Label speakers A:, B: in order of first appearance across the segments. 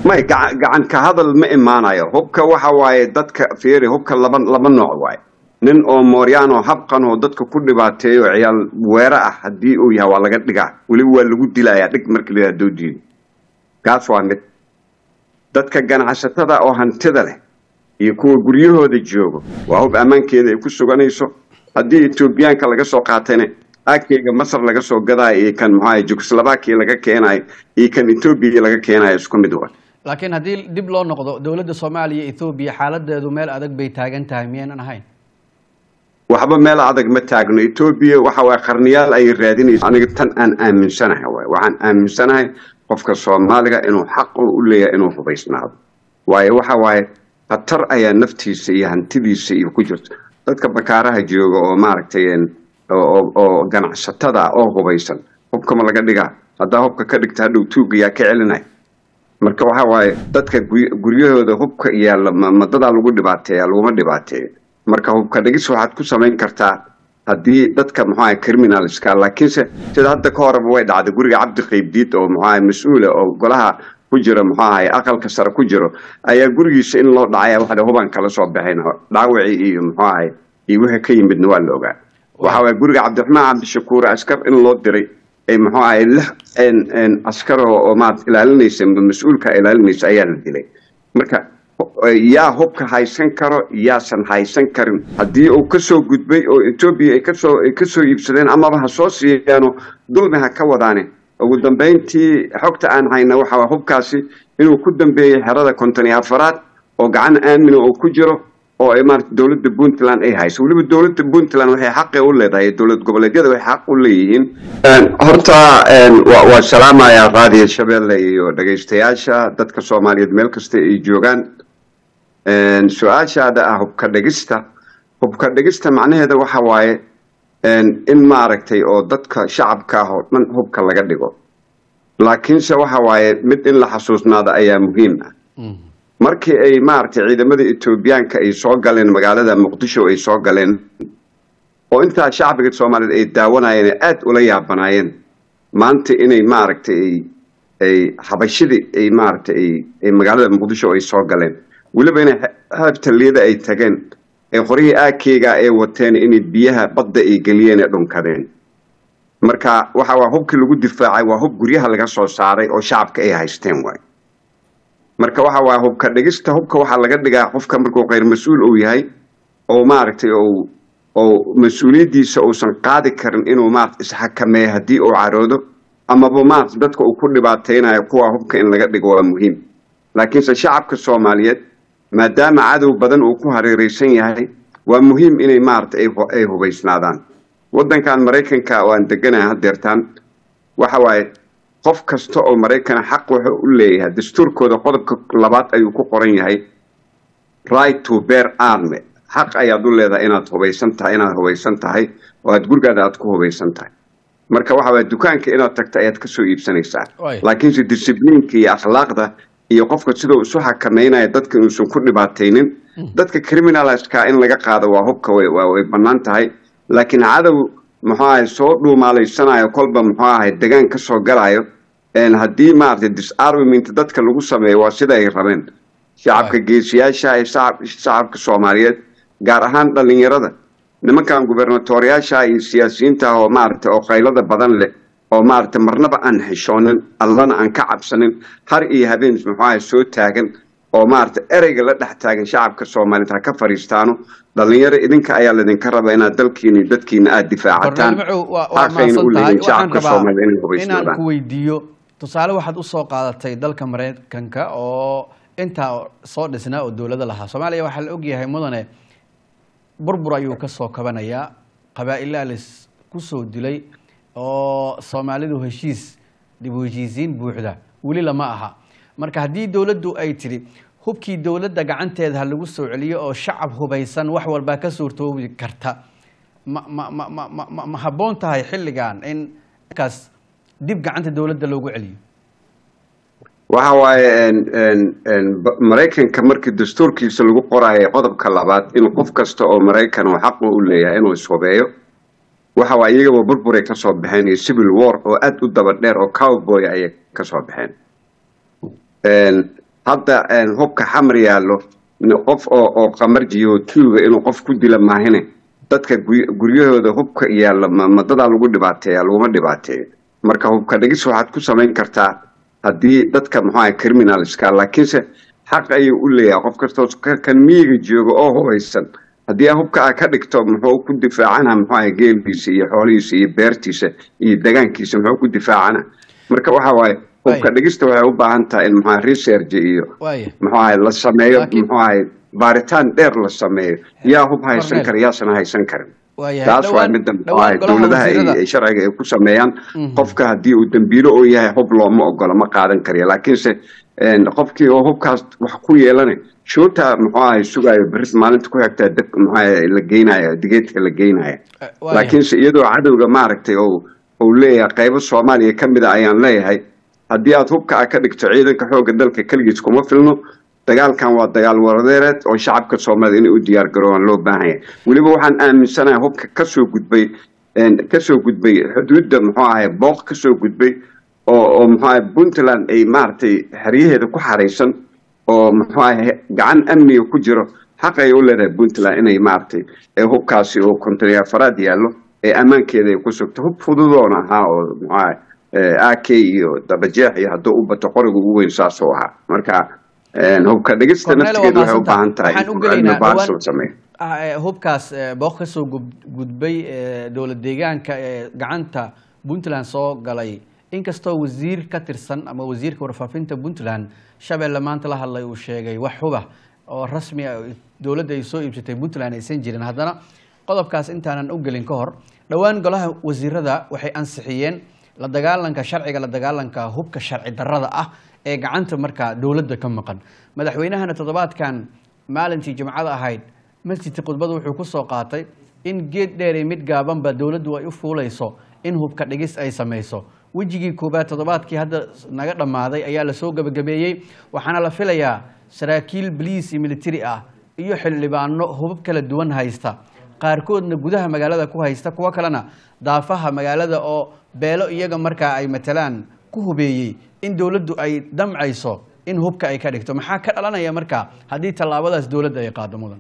A: may gaca- gacan ka hadal ma imaanayo hubka waxa waaye dadka fiiri hubka laba laba nooc waaye nin oo mooryaan oo habqan oo dadka ku dhibaateeyo ciyaal weere ah haddii uu yahay waa laga dhigaa weliba waa lagu dilayaa dhig markii la doo diido kaas waa mid dadka ganacsatada oo hantida leh iyo kuwa guryahooda joogo waa hub ammaankeeda ay ku suganayso haddii etoobiyaanka laga soo qaatayna agkeyga masar laga soo gadaayo iyo kan maxaa jugoslavakia laga keenayo iyo kan etoobiya laga keenayo isku mid wa
B: laakiin haddii dib loo noqdo dowladda soomaaliya ethoobiya xaaladeedu meel adag bay taagan tahay miyaynan ahayn
A: waxba meel adag ma taagno etoobiya waxa waye qarniyaal ay raadinaysa aniga tan aan aaminsanahay waay waxaan aaminsanahay qofka soomaaliga inuu xaq u leeyahay inuu hubaysnaado waayo waxa waaye khatar ayaa naftiisa iyo hantidiisa iyo ku jirta dadka bakaaraha jooga oo maaragtay een, oo oo- oo ganacsatada oo hubaysan hubka ma laga dhigaa haddaa hubka ka dhigta hadhow tuuga yaa ka celinaya marka waxa waaye dadka gury- guryahooda hubka yaalla ma ma dadaa lagu dhibaateeya laguma dhibaateeyo marka hubka dhigis waxaad ku samayn kartaa haddii dadka muxuu ahay criminalska laakiinse sida hadda ka horeba way dhacday guriga cabdi qaybdiid oo muxuu ahay mas-uula oo golaha ku jira muxuu ahay aqalka sare ku jiro ayaa gurigiisa in loo dhacaya waxa hubaan kala soo baxayn dhaawacii iyo muxuu ahay iyo wixii ka yimidna waa la ogaa waxa waaye guriga cabdiraxmaan cabdishakuur askar in loo diray ay muxuu ahay lix een een askar oo oo maad ilaalinaysa mas-uulka ilaalinaysa ayaa la dilay marka yaa hubka haysan karo yaasan haysan karin haddii uu kasoo gudbay oo etoobiya ay kasoo ay kasoo iibsadeen amaba ha soo siiyaano dulmi ha ka wadaane ugu dambeyntii xogta aan hayna waxa waa hubkaasi inuu ku dambeeyey xerada konton iyo afaraad oo gacan aamina oo ku jiro oo ay maarata dowladda puntland ay hayso weliba dowladda puntland waxay xaqi u leedahay dowlad goboleedyada waxay xaq u leeyihiin horta waa waa salaamayaa raadiyo shabeelle iyo dhegaystayaasha dadka soomaaliyeed meel kasta ay joogaan su-aashaada ah hubka dhegista hubka dhegista macnaheeda waxa waaye in maaragtay oo dadka shacabka ah oo dhan hubka laga dhigo laakiinse waxa waaye mid in la xasuusnaado ayaa muhiim ah markii ay maaragtay ciidamada etoobiyaanka ay soo galeen magaalada muqdisho ay soo galeen oo intaa shacbiga soomaaliyeed ay daawanayeen ee aada ula yaabanaayeen maanta inay maaragtay ay ay xabashidii ay maaragtay ay ay magaalada muqdisho ay soo galeen weliba inay habtaliyada ay tageen ee qoryihii aakeyga ay wateen inay biyaha badda ay geliyeen ee dhunkadeen marka waxa waa hubkii lagu difaacay waa hub guryaha laga soo saaray oo shacabka ay haysteen waay marka waxa waa hubka dhigista hubka waxaa laga dhigaa qofka markuu kheyr mas-uul uu yahay oo maaragtay oo oo mas-uuliyaddiisa uusan qaadi karin inuu maarata isxakameeyo haddii uu caroodo amaba maarata dadka uu ku dhibaateynayo kuwa hubka in laga dhigo waa muhiim laakiinse shacabka soomaaliyeed maadaama cadow badan uu ku hareereysan yahay waa muhiim inay maarata ay hubaysnaadaan waddankan maraykanka oo aan deganahay haddeertaan waxa waaye qof kasta oo maraykana xaq wuxuu u leeyahay dastuurkooda qodobka labaad ayuu ku qoran yahay right to bear army xaq ayaad u leedahay inaad hubaysan tahay inaad hubaysan tahay oo aad gurigaada aad ku hubaysan tahay marka waxa waye dukaanka inaad tagta ayaad kasoo iibsanaysaa laakiinse discibliinka iyo akhlaaqda iyo qofka sidau isu xakameynaya dadka inuusan ku dhibaataynin dadka criminalska in laga qaado waa hubka way bannaan tahay laakiin cadow muxuu ahay soo dhuumaalaysanayo kolba muxuu ahay degaan ka soo galayo haddii maaragtay disarmament dadka lagu sameeyo waa sida ay rabeen shacabka geesiyaasha ee shacabka soomaaliyeed gaar ahaan dhalinyarada nimankan gubernatoriyaasha iyo siyaasiyiinta oo maaragtay oo qaylada badan leh oo maaragtay marnaba aan xishoonin allana aan ka cabsanin har iyo habeen muxuu ahay soo taagan oo maaragtay ereyga la dhex taagan shacabka soomaaliyeed ha ka fariistaano dhalinyaro idinka ayaa laydinka raba inaad dalkiina iyo dadkiina aada difaacataan xaqayna u leeyihin shacabka soomaaliyeed inay
B: inaan
A: hubaysnaadaan
B: ku weydiiyo tusaale waxaad usoo qaadatay dalka maraykanka oo intaa soo dhisnaa oo dowlado lahaa soomaaliya waxaa la ogyahay mudane burbur ayuu ka soo kabanayaa qabaa-ilaa lis kusoo dilay oo soomaalidu heshiis dib u heshiisiin buuxda weli lama aha marka haddii dowladdu ay tidhi hubkii dowladda gacanteeda ha lagu soo celiyo oo shacab hubaysan wax walbaa ka suurtoobi karta ma ma ma ma ma ma ma habboon tahay xilligan in kaas dib gacanta dowladda loogu celiyo
A: waxa waaye maraykanka markii dastuurkiisa lagu qoraayo qodobka labaad in qof kasta oo maraykan oo xaqu u leeyahay inuu ishubeeyo waxa waa iyagaba burburay ka soo baxeen iyo civil war oo aada u daba dheer oo cowboy ayay ka soo baxeen hadda hubka xamar yaallo qof oo oo qamarjiyo tuuga inuu qof ku dila maahine dadka guryahooda hubka yaalla madadaa lagu dhibaateeya laguma dhibaateeyo marka hubka dhigis waxaad ku samayn kartaa haddii dadka muxuaha criminalska laakiinse xaq ayuu u leeyahay qof kastoo kan miyiga jooga oo hubaysan haddii hubka a ka dhigto muxuu ku difaacana muxuaha geelkiisa iyo xoolihiisa iyo beertiisa iyo degaankiisa muxuu ku difaacana marka waxa waaye hubka dhigista waxay u baahan tahay in muxuaha research iyo muxuaha la sameeyo muxuaha baaritaan dheer la sameeyo yaa hub haysan kara yaasana haysan karin taas waa midda muxuaha dowladaha ay sharciga ay ku sameeyaan qofka haddii uu dambiilo oo yahay hub looma ogola ma qaadan karayo laakiinse qofkii oo hubkaas wax ku yeelana shoota muxuu ahay sugaayo beris maalinta ku xigtaa dab muxuu la geynaya digeedka la geynaya laakiinse iyadoo cadowga maaragtay oo uu leeyahay qaybo soomaaliya ka mid a ayaan leeyahay haddii aad hubka a ka dhigto ciidanka xoogga dalka keligiis kuma filno dagaalkan waa dagaal waradeereed oo shacabka soomaalida inay u diyaar garoobaan loo baahan yahay weliba waxaan aaminsanahay hubka kasoo gudbay kasoo gudbay xuduudda muxuu ahay booq kasoo gudbay oo oo muxuu ahay puntland ay maaragtay xeryaheeda ku xaraysan oo muxuu ahay gacan amniga ku jiro xaq ay u leedahay puntland inay maaragtay hubkaasi oo kontaryafaraad yaallo ee ammaankeeda ay ku sugto hub fududoona ahaa oo muxuu ahay a k iyo dabajeex iyo hadduu u bato qoriga ugu weyn saasoo ahaa marka hubka dhigista naftigeeda waxay u baahan tahay cilmi baaris la sameeyo
B: hubkaas booq ka soo gudbay dowlad deegaanka ee gacanta puntland soo galay inkastoo wasiir ka tirsan ama wasiirka warfaafinta puntland shabeelle maanta la hadlay uu sheegay wax huba oo rasmi ah dowladda ay soo iibsatay puntland aysan jirin haddana qodobkaas intaanan u gelin ka hor dhowaan golaha wasiirada waxay ansixiyeen la dagaalanka sharciga la dagaalanka hubka sharci darrada ah ee gacanta markaa dowladda ka maqan madaxweynahana toddobaadkan maalintii jimcada ahayd masjidka khudbada wuxuu ku soo qaatay in geed dheer iyo mid gaabanba dowladdu ay u fuulayso in hubka dhigis ay samayso wejigii koobaad toddobaadkii hadda naga dhammaaday ayaa lasoo gebagabeeyey waxaana la filayaa saraakiil boliis iyo militari ah iyo xildhibaano hubab kala duwan haysta qaarkoodna gudaha magaalada ku haysta kuwo kalena daafaha magaalada oo beelo iyaga markaa ay matalaan ku hubeeyey in dowladdu ay damcayso in hubka ay ka dhigto maxaa ka dhalanaya markaa haddii tallaabadaas dowladda ay qaado mudan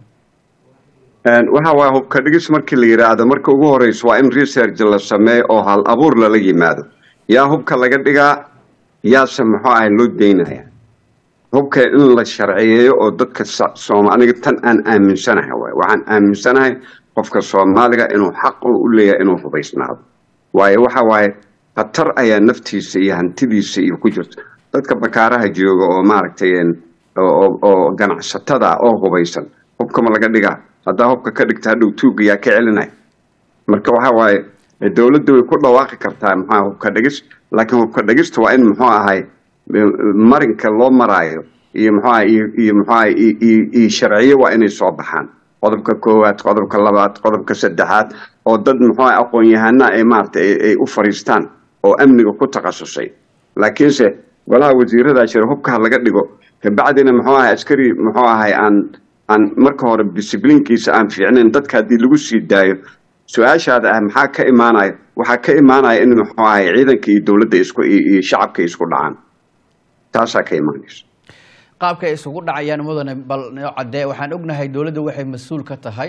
A: waxa waaya hubka dhigis markii la yidhaahdo marka ugu horeyso waa in research la sameeyo oo hal abuur lala yimaado yaa hubka laga dhigaa yaase muxuu ahay loo deynaya hubka in la sharciyeeyo oo dadka aniga tan aan aaminsanahay waay waxaan aaminsanahay qofka soomaaliga inuu xaq u leeyahay inuu hubaysnaado waayo waxa waaye khatar ayaa naftiisa iyo hantidiisa iyo ku jirta dadka bakaaraha jooga oo maaragtay oo ganacsatada ah oo hubaysan hubkama laga dhigaa haddaa hubka ka dhigta hadhow tuuga yaa ka celinaya marka waxa waaye dowladda way ku dhawaaqi kartaa muxua hubka dhigis laakiin hubka dhigista waa in muxuu ahay marinka loo maraayo iyo muxuaha iyo muxuaha iyo sharciyo waa inay soo baxaan qodobka koowaad qodobka labaad qodobka saddexaad oo dad muxuaha aqoon-yahana ay maaragtay ay u fariistaan oo amniga ku takhasusay laakiinse golaha wasiirada jira hubkaha laga dhigo kabacdina muxuu ahay askari muxuu ahay aan aan marka hore disiblinkiisa aan fiicnayn dadka haddii lagu sii daayo su-aashaada ah maxaa ka imaanaya waxaa ka imaanaya in muxuu ahay ciidanka iyo dowladda isku iyo shacabka isku dhacaan taasaa ka imaanaysa
B: qaabka ay isugu dhacayaan mudane bal noo cadee waxaan ognahay dowladda waxay mas-uul ka tahay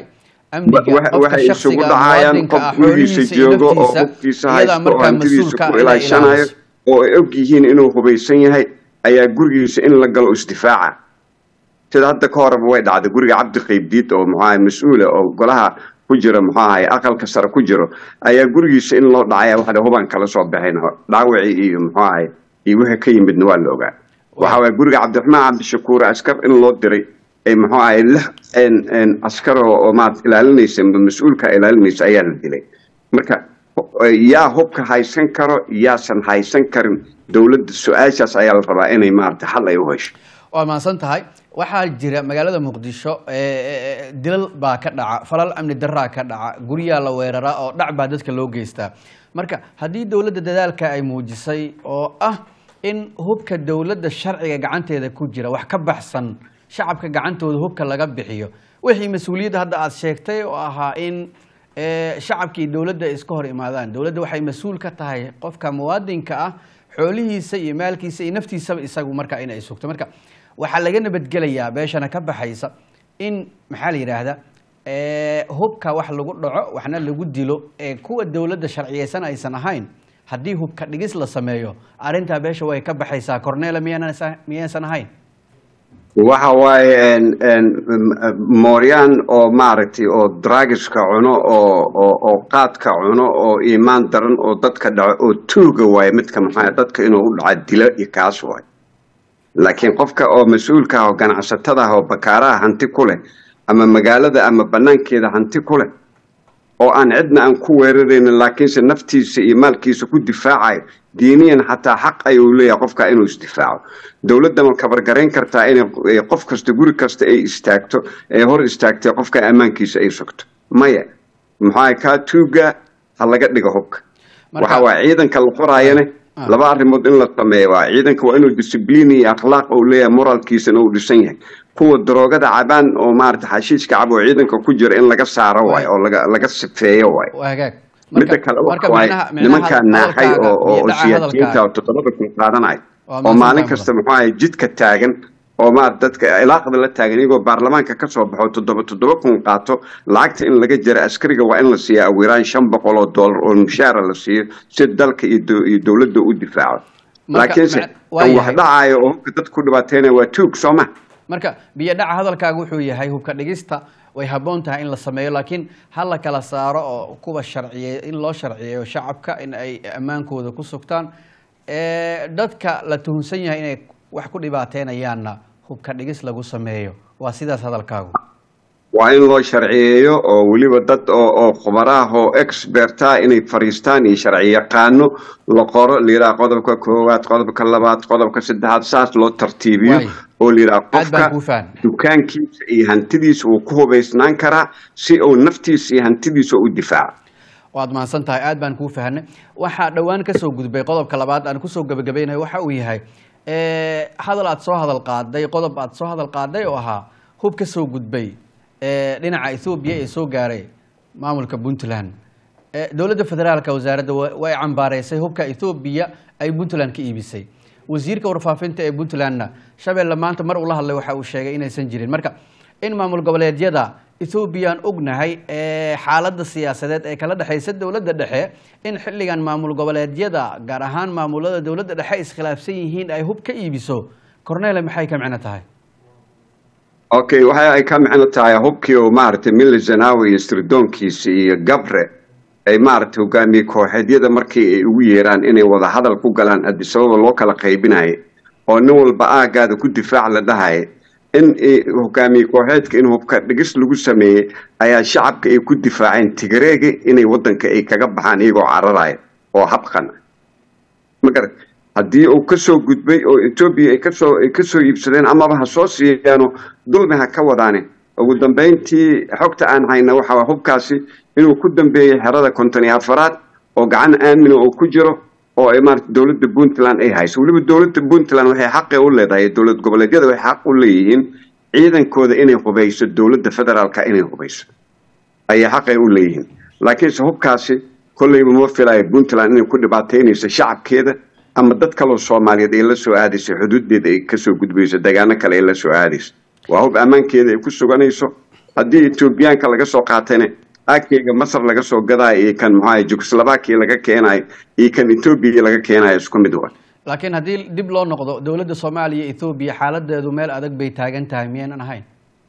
A: waxay isugu dhacayaan qof gurigiisa joogo oo hubkiisa haysto oo hantidiisa ku ilaashanayo oo ay og yihiin inuu hubaysan yahay ayaa gurigiisa in la galo isdifaaca sida hadda ka horeba way dhacday guriga cabdi qaybdiid oo muxuu ahay mas-uula oo golaha ku jira muxuu ahay aqalka sare ku jiro ayaa gurigiisa in loo dhacaya waxda hubaan kala soo baxayn dhaawacii iyo muxuu ahay iyo wixii ka yimidna waa la ogaa waxa waye guriga cabdiraxmaan cabdishakuur askar in loo diray ay muxuu ahay lix askar oo maad ilaalinaysa mas-uulka ilaalinaysa ayaa la dilay marka yaa hubka haysan karo yaasan haysan karin dowladda su-aashaas ayaa la rabaa inay maarata xal ay u hesho
B: waa mahadsan tahay waxaa jira magaalada muqdisho dilal baa ka dhaca falal amni daraa ka dhaca guryaa la weeraraa oo dhac baa dadka loo geystaa marka haddii dowladda dadaalka ay muujisay oo ah in hubka dowladda sharciga gacanteeda ku jira wax ka baxsan shacabka gacantooda hubka laga bixiyo wixii mas-uuliyadda hadda aada sheegtay oo ahaa in shacabkii dowladda iska hor imaadaan dowladda waxay mas-uul ka tahay qofka muwaadinka ah xoolihiisa iyo maalkiisa iyo naftiisaba isagu marka in ay sugto marka waxaa laga nabadgelayaa beeshana ka baxaysa in maxaa la yidhaahda hubka wax lagu dhaco waxna lagu dilo ee kuwa dowladda sharciyeysan aysan ahayn haddii hubka dhigis la sameeyo arrintaa beesha way ka baxaysaa cornela miyaanasa- miyaysan ahayn
A: waxa waaye mooryaan oo maaragtay oo dragiska cuno oo oo oo qaadka cuno oo iimaan daran oo dadka dhaco oo tuuga waaye midka maxaa dadka inuu u dhaca dilo iyo kaas waaye laakiin qofka oo mas-uulka ah oo ganacsatada ah oo bakaaraha hanti ku leh ama magaalada ama banaankeeda hanti ku leh oo aan cidna aan ku weeraraynin laakiinse naftiisa iyo maalkiisa ku difaacayo diiniyan xataa xaq ayuu leeyahay qofka inuu isdifaaco dowladda ma kabargarayn kartaa inay qof kasta guri kasta ay istaagto ee hor istaagtay qofka ammaankiisa ay sugto maya maxaa kaa tuuga ha laga dhigo hubka waxa waa ciidanka la qoraayane laba arrimood in la sameeyo waa ciidanka waa inuu discibliin iyo akhlaaq uu leeyahay moralkiisana uu dhisan yahay kuwa daroogada cabaan oo maarata xashiiska cab oo ciidanka ku jira in laga saaro waayo oo laga laga sifeeyo waayo
B: waa hagaag
A: midda kale waxa waaye nimankaa naaxay oo oo siyaasiyiinta oo toddobada kun qaadanaya
B: Waa
A: oo maalin
B: mahadsantahay
A: kasta muxuu ahay jidka taagan oo maarata dadka ilaaqda la taagan iyagoo baarlamaanka ka soo baxo toddoba toddoba kun qaato lacagta in laga jira askariga waa in la siiya awiraan shan boqol oo doolar oo mushaara la siiyo si dalka iyo dow- iyo dowladda u difaaco
B: Marka,
A: laakiinse
B: ma- waa
A: kan wax
B: yahay.
A: dhacayo oo hubka dadka ku dhibaateynaya waa tuug soo ma
B: marka biyo dhaca hadalkaaga wuxuu yahay hubka dhigista way habboon tahay in la sameeyo laakiin ha la kala saaro oo kuwa sharciye in loo sharciyeeyo shacabka in ay ammaankooda ku sugtaan ee dadka la tuhunsan yahay inay wax ku dhibaateynayaanna hubka dhigis lagu sameeyo waa sidaas hadalkaagu
A: waa in loo sharciyeeyo oo weliba dad oo oo khubaraah oo experta inay fariistaan iyo sharci yaqaano la qoro layidhaha qodobka koowaad qodobka labaad qodobka saddexaad saas loo tartiibiyo
B: Waay.
A: oo layidhaha
B: Aad baan
A: qofka
B: kuu fahmay.
A: dukaankiisa iyo hantidiisa uu ku hubaysnaan karaa si uu naftiisa iyo hantidiisa u difaaco
B: waad mahadsan tahay aad baan kuu fahanay waxaa dhowaan kasoo gudbay qodobka labaad aan kusoo gebagabaynayo waxa uu yahay eh, hadal aad soo hadal qaaday qodob aad soo hadal qaaday oo ahaa hub ka soo gudbay eh, dhinaca ethoobiya ee soo gaaray maamulka puntland Eh, dowladda federaalka wasaaradda wa- way cambaareysay hubka ethoobiya ay puntland ka iibisay wasiirka warfaafinta ee puntlandna shabeelle maanta mar uu la hadlay waxa uu sheegay inaysan jirin marka in maamul goboleedyada ethoobiyan ognahay ee xaaladda siyaasadeed ee kala dhexaysa dowladda dhexe in xilligan maamul goboleedyada gaar ahaan maamulada dowladda dhexe iskhilaafsan yihiin ay hub ka iibiso cornele maxay ka micno tahay
A: okay waxa ay ka micno tahay hubkii oo maaragtay mille zanawi iyo sirdoonkiisa iyo gabre ay maaragtay hogaamiye kooxeedyada markii ay ugu yeeraan inay wada hadal ku galaan addis ababa loo kala qaybinayo oo nin walba aagaada ku difaac la dhahayo in i- hogaamiye kooxeedka in hubka dhigis lagu sameeyey ayaa shacabka ay ku difaaceen tigreega inay wadanka ay kaga baxaan iyagoo cararaya oo habqan ah ma garat haddii uu ka soo gudbay oo etoobiya ay kasoo ay kasoo iibsadeen amaba ha soo siiyaano dulmi ha ka wadaane ugu dambeyntii xogta aan hayna waxa waa hubkaasi inuu ku dambeeyey xerada konton iyo afaraad oo gacan aamina oo ku jiro oo ay maarata dowladda puntland ay hayso weliba dowladda puntland waxay xaqi u leedahay dowlad goboleedyada waxay xaq u leeyihiin ciidankooda inay hubayso dowladda federaalka inay hubayso ayay xaqay u leeyihiin laakiinse hubkaasi kolleyba ma filayo puntland inay ku dhibaateynayso shacabkeeda ama dad kaloo soomaaliyeed ay la soo aadayso xuduudeeda ay kasoo gudbayso degaano kale ay la soo aadayso waa hub ammaankeeda ay ku suganayso haddii etoobiyaanka laga soo qaatayna agkeyga masar laga soo gadaayo iyo kan maxaa jugoslavakia laga keenayo iyo kan etoobiya laga keenayo isku mid wa
B: laakiin haddii dib loo noqdo dowladda soomaaliya ethoobiya xaaladeedu meel adag bay taagan tahay miyaynan ahayn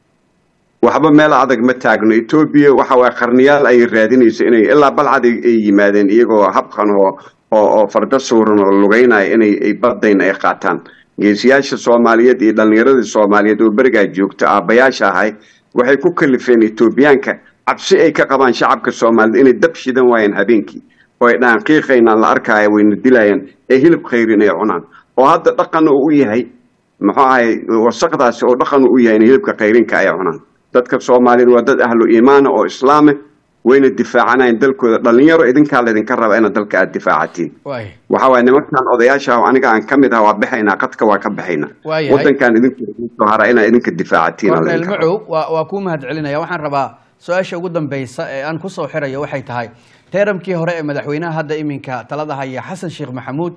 A: waxba meel adag ma taagno etoobiya waxa waa qarniyaal ay raadinayso inay ilaa balcad ay ay yimaadeen iyagoo habqan oo oo oo farda suuran oo lugeynaya inay ay badayn ay qaataan geesiyaasha soomaaliyeed iyo dhallinyaradii soomaaliyeed oo berigaa joogta aabbayaasha ahay waxay ku kalifeen etoobiyaanka cabsi ay ka qabaan shacabka soomaaliyeed inay dab shidan waayeen habeenkii oo ay dhahaan qiiqaynaan la arkaayo wayna dilayaan ee hilib khayrin ay cunaan oo hadda dhaqan uu u yahay muxuu ahay wasaqdaasi oo dhaqan uu u yahay in hilibka khayrinka ay cunaan dadka soomaaliyeed waa dad ahlu iimaana oo islaame wayna difaacanayaan dalkooda dhallinyaro idinkaa laydinka raba inaad dalka aada difaacatiin
B: waay
A: waxa waaye nimankan odayaasha ah oo aniga aan ka mid ah waa baxaynaa qadka waa ka baxaynaa
B: Waayahay.
A: wadankan idinku soo hara inaad idinka difaacatiin aa
B: cornel
A: laydinka rabaa.
B: macow waa waa kuu mahad celinaya waxaan rabaa su-aasha ugu dambeysa ee aan kusoo xirayo waxay tahay teeramkii hore ee madaxweynaha hadda iminka talada haya xasan sheekh maxamuud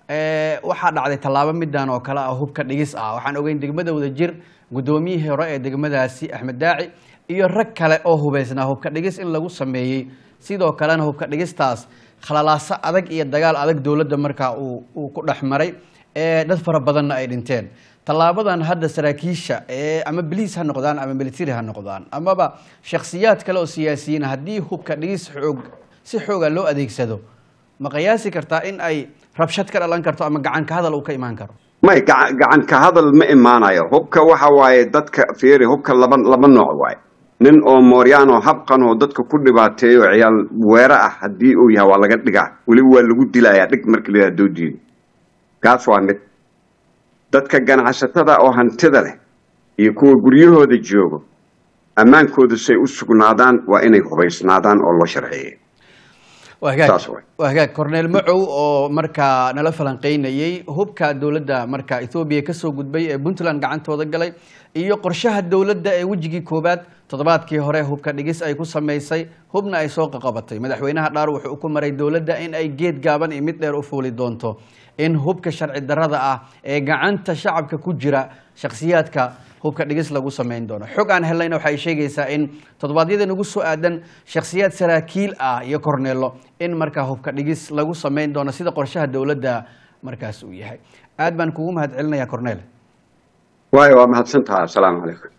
B: waxaa dhacday tallaabo midan oo kale ah hubka dhigis ah waxaan ogeyn degmada wadajir guddoomiyihii hore ee degmadaasi axmed daaci iyo rag kale oo hubaysnaa hubka dhigis in lagu sameeyey sidoo kalena hubka dhigistaas khalalaaso adag iyo dagaal adag dowladda markaa uu ku dhex maray dad fara badanna ay dhinteen tallaabadan hadda saraakiisha ama baliis ha noqdaan ama military ha noqdaan amaba shakhsiyaad kale oo siyaasiyiin haddii hubka dhigis xoog si xooga loo adeegsado ma qiyaasi kartaa in ay rabshad ka dhalan karto ama gacan ka hadal uu ka imaan karo
A: may gacan gacan ka hadal ma imaanayo hubka waxa waaye dadka fiiri hubka laba laba nooc waaye nin oo mooryaan oo habqan oo dadka ku dhibaateeyo ciyaal weere ah haddii uu yahay waa laga dhigaa weliba waa lagu dilayaa dhig markii la yidhaha doodiida kaas waa mid dadka ganacsatada oo hantida leh iyo kuwa guryahooda joogo ammaankoodu say u sugnaadaan waa inay hubaysnaadaan oo loo sharciyeeyo
B: waa hagaag corneel macow oo markaa nala falanqeynayey hubka dowladda markaa ethoobiya kasoo gudbay ee puntland gacantooda galay iyo qorshaha dowladda ee wejigii koowaad toddobaadkii hore hubka dhigis ay ku samaysay hubna ay soo qaqabatay madaxweynaha dhaar wuxuu ku maray dowladda in ay geed gaaban iyo mid dheer u fuuli doonto in hubka sharci darrada ah ee gacanta shacabka ku jira shakhsiyaadka hubka dhigis lagu samayn doono xog aan helnayna waxay sheegaysaa in toddobaadyada nagu soo aadan shakhsiyaad saraakiil ah iyo korneelo in markaa hubka dhigis lagu samayn doono sida qorshaha dowladda markaas uu yahay aad baan kugu mahad celinayaa corneel
A: waayo waa mahadsantaha assalaamu calaykum